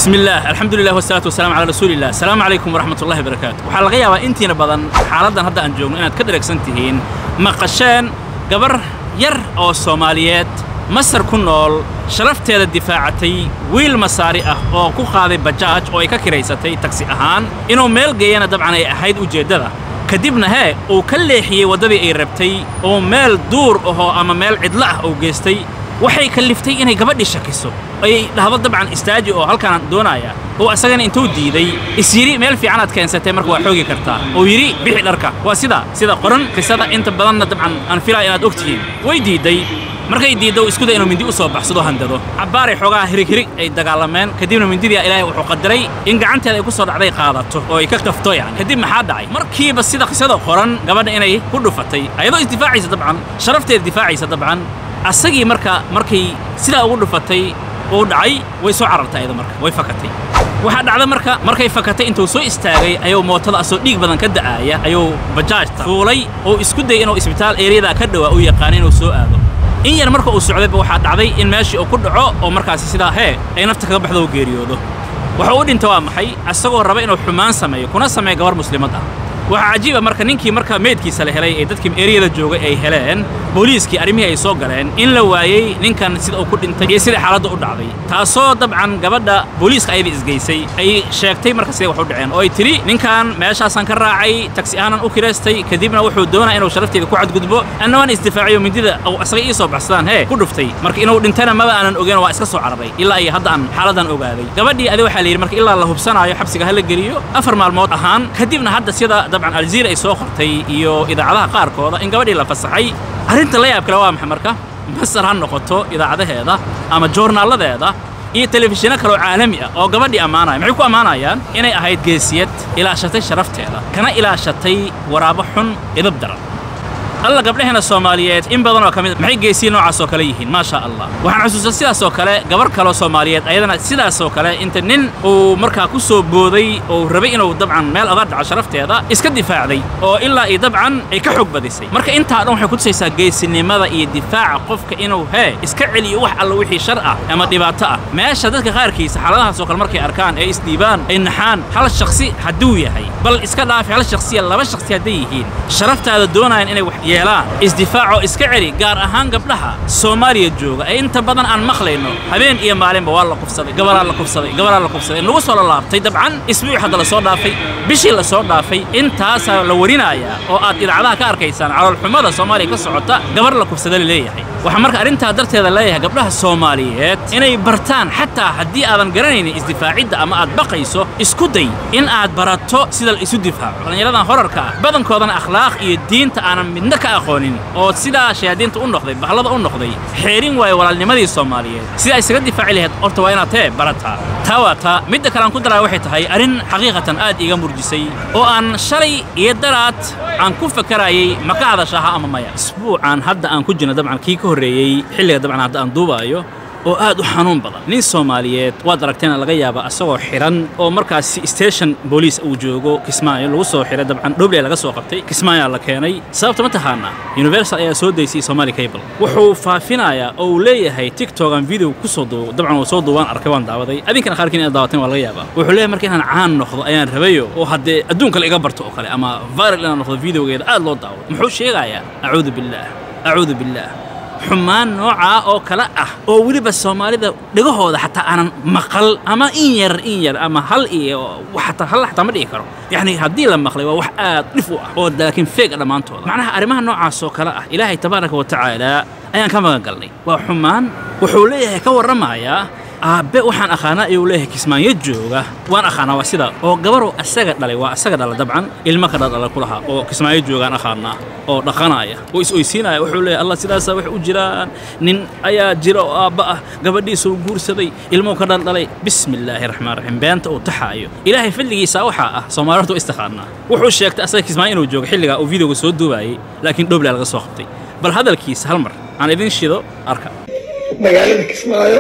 بسم الله الحمد لله والصلاة والسلام على رسول الله السلام عليكم ورحمة الله وبركاته waxaa laga yaabaa intiina badan xaaladdan hadda aan joogno inaad ka dheregsan tihiin maqasheen gabar yar oo soomaaliyeed masar ku nool sharafteeda difaacatay wiil masaari ah oo ku qaaday bajaaj oo ay ka kiraysatay tagsi ahaan inuu meel geeyana dabcan ay ahayd ujeeddada kadibna hee uu ka leexiyey waddadii ay rabtay oo meel duur ahoo ama meel cidlo ah uu geystay waxay kalliftay inay gabadhii shakiso ay dhahdo dabcan istaaji oo halkaanaan doonaaya oo asagana intuu diiday is yidhi meel fiicanaad keensatay marka waa xoogi kartaa oo yidhi bixi dharka waa sida sida qoran qisada inta badanna dabcan aan filaa inaad og tihiin way diidday markay diiddo isku day inuu mindi u soo baxsado handado cabbaaray xoogaha hirig hirig ay dagaalameen kadibna mindidia ilaahay wuxuu qadaray in gacanteeda ay ku soo dhacday qaadato oo ay ka qafto yani kadib maxaa dhacay markiiba sida qisada qoran gabadha inay ku dhufatay ayadoo isdifaacaysa dabcan sharafteeda difaacaysa dabcan asagii marka markay sidaa ugu dhufatay uu dhacay way soo carartay ayada marka way fakatay waxaa dhacda marka markay fakatay intuu soo istaagay ayuu mootada asoo dhiig badan ka da'aaya ayuu bajaajta fuulay oo isku dayay inuu isbitaal eeryadaa ka dhowaa u yaqaana inuu soo aado in yar marka uu socdayba waxaa dhacday in meeshii uu ku dhaco oo markaasi sidaa hee ay nafta kaga baxdo oo geeriyoodo wuxuu u dhinta waa maxay asagoo raba inuu xumaan sameeyo kuna sameeyo gabar muslimad ah waxaa cajiiba marka ninkii marka meydkiisa la helay ee dadkii eeriyada joogay ay heleen booliiskii arrimihii ay soo galeen in la waayey ninkan sida uu ku dhintay iyo sidai xaaladda u dhacday taasoo dabcan gabadha booliiska ayada isgeysay ay sheegtay marka siday wax u dhaceen oo ay tidhi ninkan meeshaasaan ka raacay tagsi ahaanan u kiraystay kadibna wuxuu doonaa inuu sharafteeda ku cadgudbo anna waan isdifaaciyo mindida uu asaga ii soo baxsadaan hee ku dhuftay marka inuu dhintana maba aanan ogeyn waa iska soo cararay ilaa iyo hadda aan xaaladdan ogaaday gabadhii adi waxaa la yidhi marka ilaa la hubsanaayo xabsiga ha la geliyo afar maalmood ahaan kadibna hadda sida dabcan aljaziira ay soo qortay iyo idaacadaha qaarkooda in gabadhii la fasaxay arrinta la yaab kale waa maxay marka masar ha noqoto idaacadaheeda ama joornaaladeeda iyo telefishinno kaleoo caalami ah oo gabadhii ammaanaya maxay ku ammaanayaan inay ahayd geesiyad ilaashatay sharafteeda kana ilaashatay waraabo xun idab daran alla gabdhaheena soomaaliyeed in badan oo ka mid maxay geesiye noocaas oo kale yihiin maa sha allah waxaan xusuustaa sidaas oo kale gabar kaloo soomaaliyeed ayadana sidaas oo kale inta nin uu markaa ku soo booday oo rabay inuu dabcan meel oga dhaco sharafteeda iska difaacday oo ilaa iyo dabcan ay ka xoog badisay marka intaa dhan waxay ku tusaysaa geesinimada iyo difaaca qofka inuu hee iska celiyo wax alla wixii shar ah ama dhibaato ah meesha dadka qaarkiisa xaaladahaas oo kale markay arkaan ee isdhiibaan ay naxaan hal shakhsi hadduu yahay bal iska dhaafi hal shakhsiya laba shakhsi hadday yihiin sharaftaada doonayaan inay wax yeelaan isdifaacoo iska celi gaar ahaan gabdhaha soomaaliya jooga ee inta badan aan maqlayno habeen iyo maalinba waa la kufsaday gabaraa la kufsaday gabaraa la kufsaday nagu soo lalaabtay dabcan isbuuc hadda la soo dhaafay bishii la soo dhaafay intaasaa la warinayaa oo aad idaacadaha ka arkaysaan caloolxumada soomaaliya ka socota gabar la kufsada la leeyahay waxaa marka arrintaa darteeda leeyahay gabdhaha soomaaliyeed inay bartaan xataa haddii aadan garanaynin isdifaacidda ama aad baqayso isku day in aad barato sida la isu difaaco dhallinyaradan horarka ah badankoodana akhlaaq iyo diinta aanan midna ka aqoonin oo sidaa shayaadiinta u noqday bahlada u noqday xeerin waayo walaalnimadii soomaaliyeed sida isaga difaaci lahayd horta waa inaad tee barataa taa waa taa midda kale aan ku daraya waxay tahay arrin xaqiiqatan aad iiga murjisay oo aan shalay iyo daraad aan ku fakarayay ma ka hadashaha ama maya isbuucan hadda aan ku jirno dabcan kii ka horreeyey xilliga dabcan hadda aan duubaayo oo aad u xanuun badan nin soomaaliyeed waad aragteena laga yaaba asagoo xidhan oo markaasi station booliis uu joogo kismaayo lagu soo xidhay dabcan dhobley laga soo qabtay kismaayaa la keenay sababta ma taqaanaa universal ayaa soo daysay somali cable wuxuu faafinayaa oo uu leeyahay tiktokan video ku soo duubo dabcan uu soo duubaan arkay waan daawaday adinkana qaarkiin inaad daawateen waa laga yaabaa wuxuu leeyahay marka inaan caan noqdo ayaan rabayo oo haddee adduunka la iga barto oo kale ama viral inaan noqdo videogeeda aad loo daawado muxuu sheegayaa acuudu billaah acuudu billaah xumaan noocaa oo kale ah oo weliba soomaalida dhegahooda xataa aanan maqal ama in yar in yar ama hal iyo xataa hal xataa ma dhihi karo yacni haddii la maqlay waa wax aad dhif u ah oo laakiin feeg ah dhammaantooda macnaha arrimaha noocaas oo kale ah ilaahay tabaaraka wa tacaala ayaan ka magan galnay waa xumaan wuxuu leeyahay ka warramayaa aabbe waxaan aqaanaa ayuu leeyahay kismaanyo jooga waan aqaanaa waa sida oo gabaruu asaga dhalay waa asaga dhala dabcan ilmo ka dhaldhala ku lahaa oo kismaayo joogaan aqaanaa oo dhaqanaya oo is-oysiinaya wuxuu leeyahay allah sidaasaa wax u jiraan nin ayaa jira oo aabba ah gabadhiisuu guursaday ilmuhu ka dhaldhalay bismi illaahi raxmaan raxiim beenta uu taxaayo ilaahay fadligiisa waxaa ah soomaali horta waa istaqaanaa wuxuu sheegtay asaga kismaayo inuu joogo xilligaa uu videoga soo duubaayey laakiin dhoblaa laga soo qabtay bal hadalkiisa hal mar aan idin shido arka magaalada kismaayo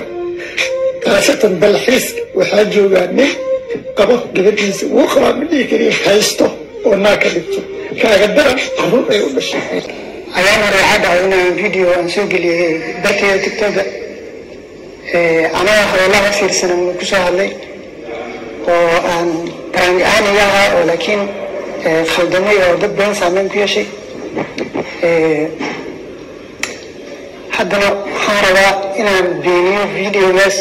khaasatan dalxiiska waxaa joogaa nin qabo gabadhiisa wuu qabaa ma dhihi kariyo haysto oo naa ka dhigto kaaga daran carruur ay u dhashay ayaan hore waxaa dhacay inaan video aan soo geliyey darteeda tiktoka anaga hadallada fiirsanan wuu ku soo hadlay oo aan baraangi ahaan iga ahaa oo laakiin eh, khaldamay oo dad badan saameyn ku yeeshay Eh, haddana waxaan rabaa inaan beeniyo videogaas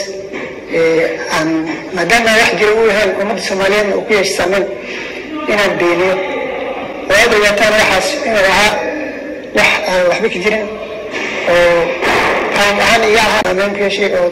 eh, aan maadaama wax jira uu yahay ummadda soomaaliyeedna uu ku yeeshay saameyn inaan beeniyo oo aad ogaataan waxaas inuu ahaa wax aan waxba ka jirin oo aan ahaan iga ahaa saameyn ku yeeshay oo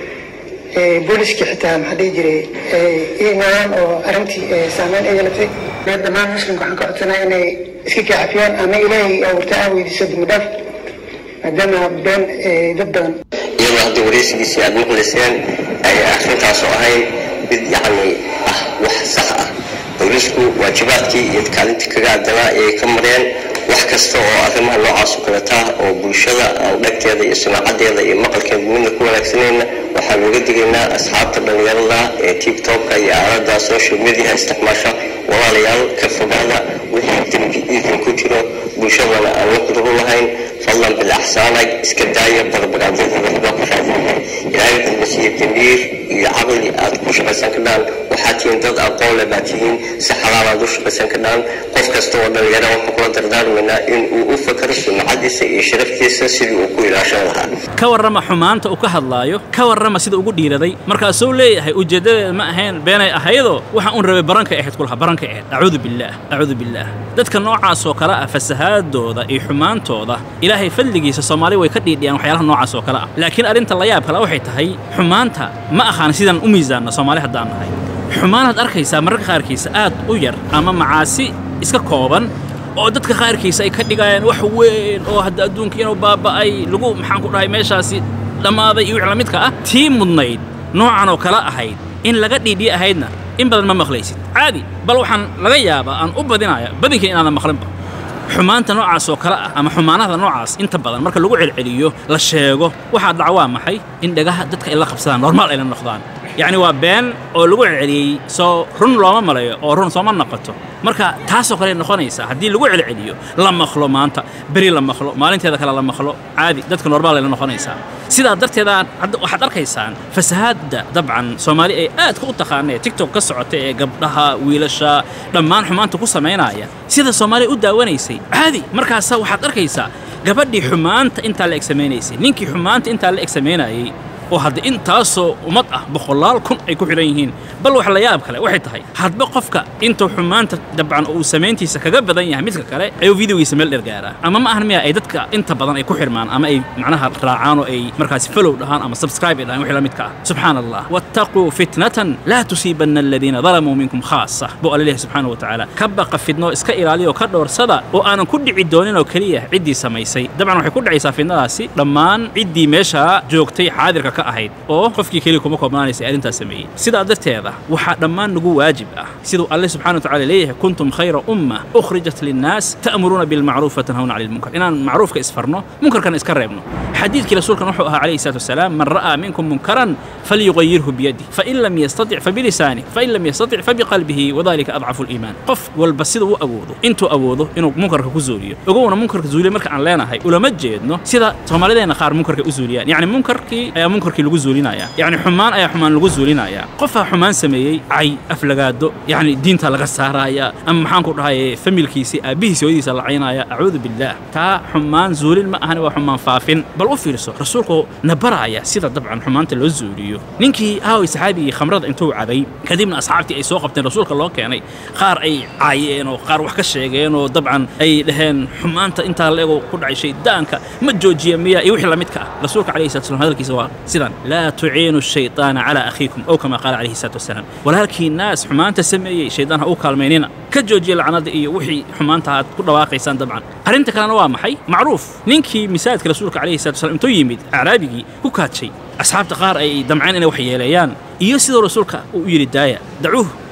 eh, booliskii xitaa maxaa dhihi jiray eh, ii imaadaan oo arrintii eh, saameyn ay yeelatay dhammaan muslimka waxaan ka codsanaa inay iska kaafiyaan ama ilaahay abuurta aan weydiiso dembi dhaaf maadaama been eh, dad badan iyadoo hadda wareysigiisii aad maqlayseen ay arrintaas oo ahayn mid yacni ah wax sax ah boolisku waajibaadkii iyo kaalintii kaga adanaa ayay ka mareen wax kasta oo arrimaha noocaas oo kaleta ah oo bulshada aan dhagteeda iyo sunaacadeeda iyo maqalkeeda midna ku wanaagsanayna waxaan uga digaynaa asxaabta dhallinyarada ee tiktokka iyo aalada social media isticmaasha walaalayaal ka fogaada wixii dembi idin ku jiro bulshadana aan la quduru lahayn fadlan bilaxsaanag iska daaya barbagaadada waxba ku raadinaya ilaahay wuxuu siiye damiir iyo caqli aad ku shaqaysan kadhaan waxaad tihiin dad aqoon leh baad tihiin si xalaal aad u shaqaysan kadhaan qof kasta oo dhalinyara waxaan kula dardaarmaynaa in uu u fakaro sumcadiisa iyo sharaftiisa sidii uu ku ilaashan lahaa ka warrama xumaanta uu ka hadlaayo ka warrama sida ugu dhiiraday markaasuu leeyahay ujeeddadeeda ma ahayn beenay ahaydoo waxa uun rabay barankay ahayd kulaha barankay ahayd acuudu billaah acuudu billaah dadka noocaas oo kale ah fasahaadooda iyo xumaantooda ilaahay fadligiisa soomaali way ka dhiidhiyaan waxyaalaha noocaas oo kale ah laakiin arrinta la yaab kale waxay tahay xumaanta ma ahaan sidaan u miisaanno soomaali haddaan nahay xumaanaad arkaysaa mararka qaarkiisa aad u yar ama macaasi iska kooban oo dadka qaarkiisa ay ka dhigayaan wax weyn oo hadda adduunka inuu baaba'ay lagu maxaan ku dhahay meeshaasi dhammaaday iyo wix la midka ah tii mudnayd noocan oo kale ahayd in laga dhiidhiye ahaydna in badan ma maqlaysid caadi bal waxaan laga yaabaa aan u badinaya badinkii inaadan maqlinba xumaanta noocaas oo kale ah ama xumaanada noocaas inta badan marka lagu celceliyo la sheego waxaa dhaca waa maxay in dhagaha dadka ay la qabsadaan normaal ay la noqdaan yacni waa been oo lagu celceliyey soo run looma malayo oo run sooma noqoto marka taasoo kale noqonaysaa haddii lagu celceliyo la maqlo maanta beri la maqlo maalinteeda kale la maqlo caadi dadka normaal ay la noqonaysaa sidaa darteeda hadda waxaad arkaysaan fasahaadda dabcan soomaali ay aadka u taqaanee tiktok ka socota ee gabdhaha wiilasha dhammaan xumaanta ku samaynaya sida soomaaliya u daawanaysay caadi markaasa waxaad arkaysaa gabadhii xumaanta intaa la eg samaynaysay ninkii xumaanta intaa la eg samaynayay oo hadda intaasoo ummad ah boqolaal kun ay ku xidhan yihiin bal wax la yaab kale waxay tahay hadba qofka intuu xumaanta dabcan uu samayntiisa kaga badan yahay midka kale ayuu videogiisa meel dheer gaaraa ama ma ahan miya ay dadka inta badan ay ku xirmaan ama ay macnaha raacaan oo ay markaasi follow dhahaan ama subscribe ay dhahaan wixii la midka ah subxaana allah wattaquu fitnatan laa tusiibanna aladiina dalamuu minkum khaasa buu alla leeyahay subxaana wa tacaala ka baqa fitno iska ilaaliya oo ka dhowrsada oo aanan ku dhici doonin oo keliya ciddii samaysay dabcan waxay ku dhacaysaa fitnadaasi dhammaan ciddii meesha joogtay xaadirka ka ahayd oo qofkii keliya kuma koobnaanaysa arrintaas sameeyey sidaa darteeda waxaa dhammaan nagu waajib ah siduu alle subxana wa tacala leeyahay kuntum khayra umma ukhrijat linnaas ta'muruuna bilmacruuf watanhawna cani lmunkar inaan macruufka isfarno munkarkana iska reebno xadiidkii rasuulkan wuxuu ahaa calayhi salaatu wasalaam man ra'aa minkum munkaran falyugayirhu biyadih fain lam yastatic fabilisanih fain lam yastatic fabiqalbihi wadalika adcafu liimaan qof walba siduu u awoodo intuu awoodo inuu munkarka ku zuuliyo ogowna munkarka zuuliya marka aan leenahay ulama jeedno sida soomaalideenna qaar munkarka u zuuliyaan yacni munkarkii ayaa munkarkii lagu zuulinaya yacni xumaan ayaa xumaan lagu zuulinaya qofaa xumaan sameeyey cay aflagaado yacni diinta laga saaraya ama maxaan ku dhahay familkiisii aabbihiisi hooyadiisa la caynaya acuudu billaah taa xumaan zuulin ma ahani waa xumaan faafin bal u fiirso rasuulku na baraya sida dabcan xumaanta loo zuuliyo ninkii aaway saxaabigii khamrada intuu cabay kadibna asxaabtii ay soo qabteen rasuulka loo keenay qaar ay caayeen oo qaar wax ka sheegeen oo dabcan ay dhaheen xumaanta intaa leego ku dhacay shaydaanka ma joojiya miya iyo wixii la midka ah rasuulka calayhi salatu wasalam hadalkiisa waa sidan laa tuciinu shayطaana calaa akhiikum ow kama qaala calayhi salatu wasalaam walaalkii naas xumaanta sameeyey shaydaan ha u kaalmaynina ka joojiya lacnada iyo wixii xumaanta aad ku dhawaaqaysaan dabcan arrinta kalena waa maxay macruuf ninkii misaajidka rasuulka calayhi salatu wasalam intuu yimid acraabigii ku kaadshay asxaabta qaar ay damceen inay wax yeeleeyaan iyo sidoo rasuulka uu yidhi daaya dacuuh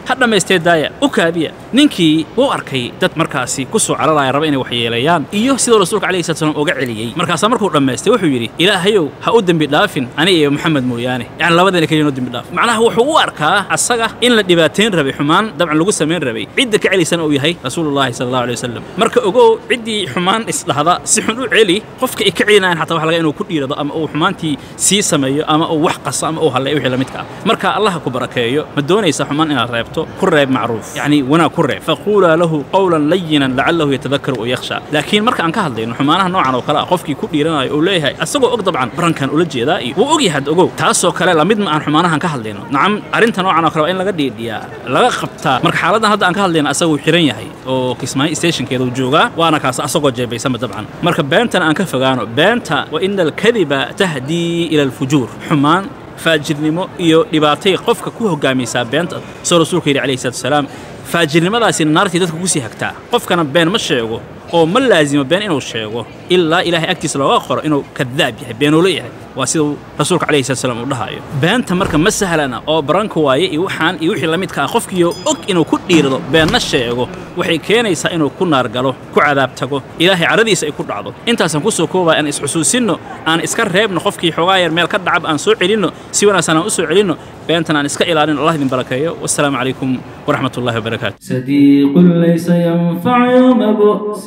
ha dhammaystee daaya u kaabiya ninkii wuu arkay dad markaasi ku soo cararaya raba inay waxyeelayaan iyo sidoo rasuulka calayhi salatu salaam uga celiyey markaasaa markuu dhammaystay wuxuu yidhi ilaahayow ha u dembi dhaafin ani iyo maxamed mooyaane yacni labadeena keliya noo dembi dhaaf macnaha wuxuu u arkaa asaga in la dhibaateyn rabay xumaan dabcan lagu samayn rabay cidda ka celiysana uu yahay rasuulullahi sala allahu alay wasalam marka ogow ciddii xumaan isdhahda si xun u celi qofka ay ka celinayan xataa waxa laga inuu ku dhiirado ama uu xumaantii sii sameeyo ama uu wax qaso ama uu halleeyo wixii la midka ah marka allah ku barakeeyo ma doonaysa xumaan inaad reebto ku reeb macruuf yacni wanaag ku reeb faquulaa lahu qawlan layinan lacalahu yatadakaru oo yakhsha laakiin marka aan ka hadlayno xumaanaha noocan oo kale ah qofkii ku dhiiranayo uu leeyahay asagoo og dabcan barankan ula jeedaa iyo wuu og yahay ogow taasoo kale lamid ma aan xumaanahan ka hadlayno nacam arrinta noocan oo kale waa in laga dhiidhiyaa laga qabtaa marka xaaladdan hadda aan ka hadlayno asaguu xiran yahay oo kismaayo stationkeeda uu joogaa waana kaas asagoo jeebaysama dabcan marka beentan aan ka fogaano beenta wa ina alkadiba tahdii ila alfujuur xumaan faajirnimo iyo dhibaatay qofka ku hogaamaysaa beenta soo rasuulka yidhi calayhi salatu wasalaam faajirnimadaasi naartii dadka ku sii hagtaa qofkana been ma sheego oo ma laazimo been inuu sheego ilaa ilaahay agtiisa looga qoro inuu kadaab yahay beenuulo yahay waa siduu rasuulka calayhi salatu salaam uu dhahayo beenta marka ma sahlana oo baranka waaye iyo waxaan iyo wixii la midka ah qofkiioo og inuu ku dhiirado beenna sheego waxay keenaysaa inuu ku naar galo ku cadaab tago ilaahay caradiisa ay ku dhacdo intaasaan ku soo koobaya aan isxusuusinno aan iska reebno qofkii xoogaa yar meel ka dhacab aan soo celinno si wanaagsan aan u soo celinno beentan aan iska ilaalino allah idin barakeeyo wassalaamu calaykum waraxmat ullahi wabarakaatu صديق ليس ينفع يوم بؤس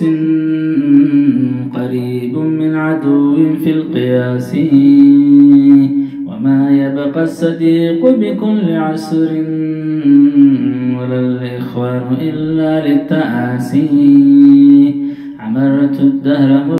قريب من عدو في القياس وما يبقى الصديق بكل عسر ولا الإخوان إلا للتآسي عمرت الدهر